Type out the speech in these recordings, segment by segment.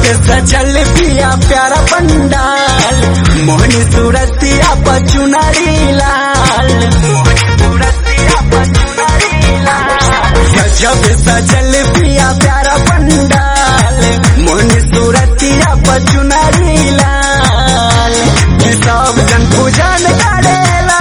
पे सजल पिया प्यारा पंडाल मोहनी सूरतिया पचुनारी लाल गजब सजल पिया प्यारा पंडाल मोहनी सूरतिया पचुनारी लाल ये सब जन पूजन करेला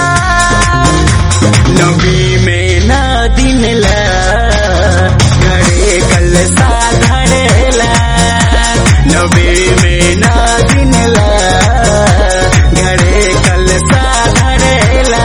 नबी में ना दिन ला घरे कल साधरेला नबी में ना दिन ला घरे कल साधरेला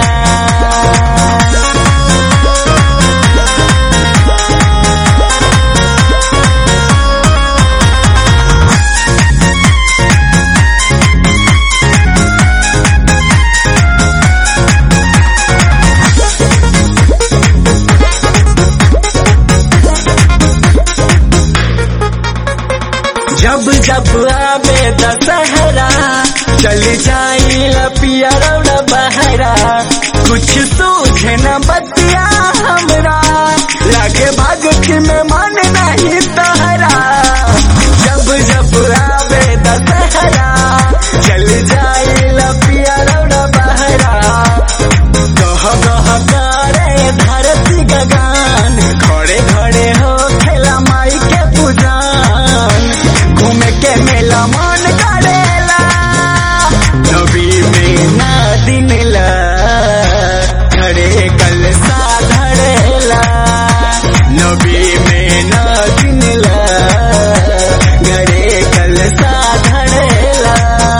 जब जब आवे दशहरा चल जाई लपिया रौड़ा बहरा कुछ सूझे न बतिया हमरा लागे भगत में मन नहीं तहरा जब जब आवे दशहरा चल जाई लपिया रौड़ा बहरा कह कह करे धरती गगन खड़े खड़े हो खेला माई के पूजन घूमे के मेला मन करेला नबी में ना दिन ला घरे कल साधरेला नबी में ना दिन ला घरे कल साधरेला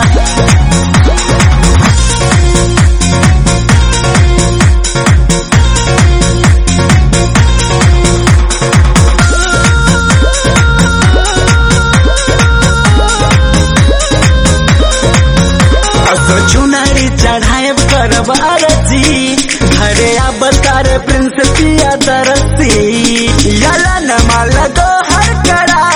असो चुनारी चढ़ाए करब आरती घरे अब तार प्रिंस पिया दरसी यला न माला तो हर करा